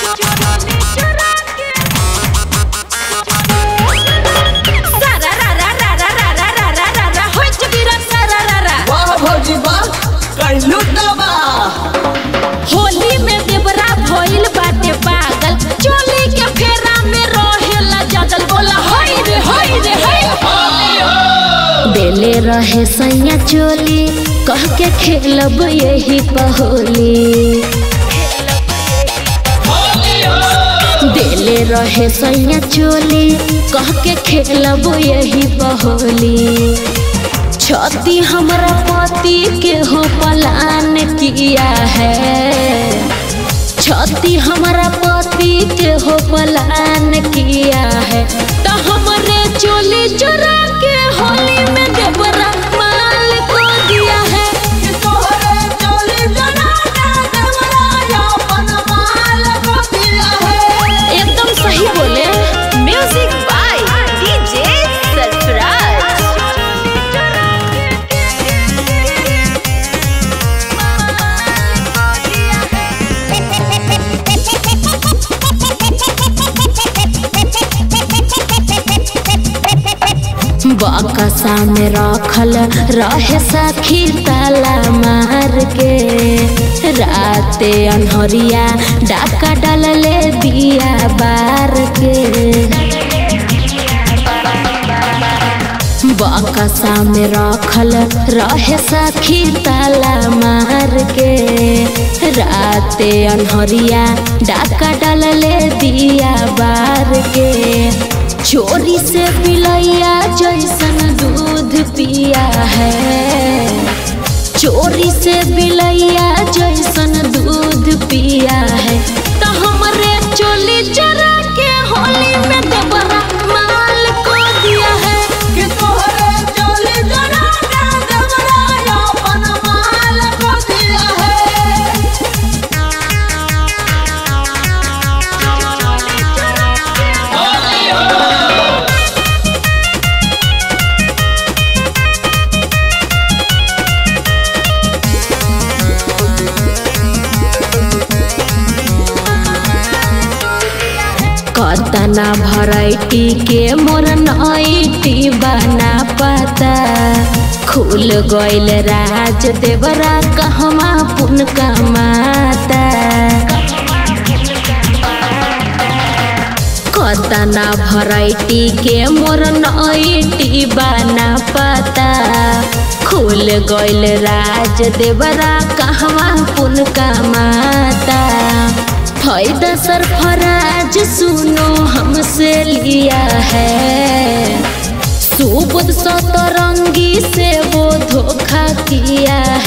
वाह भौजी वाह कैलू दबा होली में देवरा भइल बाटे पागल चोली के फेरा में रहेला जगल बोला हई रे हई रे हई देले रहे सैया चोली कह के खेलब यही पहोली देले रहे सैया चोली कह के खेलब यही पहोली छती हमरा पति के हो पलान किया है छती हमरा पति के हो पलान किया है तो हमरे चोली चुरा के होली में देवरा माल को दिया है तोहरे चोली जना के देवरा अपन माल को दिया है एकदम सही बोले म्यूजिक बाय डीजे सरफराज बकसा में रखल रहे सखी ताला मार के राते अनहरिया डाका डालले दिया बार के बकसा में रखल रहे सखी ताला मार के राते अनहरिया डाका डालले दिया बार के चोरी से पिलैया जैसन दूध पिया है चोरी से बिलैया जैसन दूध पिया है तो हमरे चोली चरा के होली में देवरा माल को दिया है कि तोहरे चोली जना के देवरा अपन माल को दिया है कतना भराइटी के मोर नईटी बना पता खुल गइल राज देवरा कहमा पुन कमाता कतना भराइटी के मोर नईटी बना पता खुल गइल राज देवरा कहवा पुन कमाता फायदा सरफराज सुनो हमसे लिया है सुबुद सतरंगी से वो धोखा किया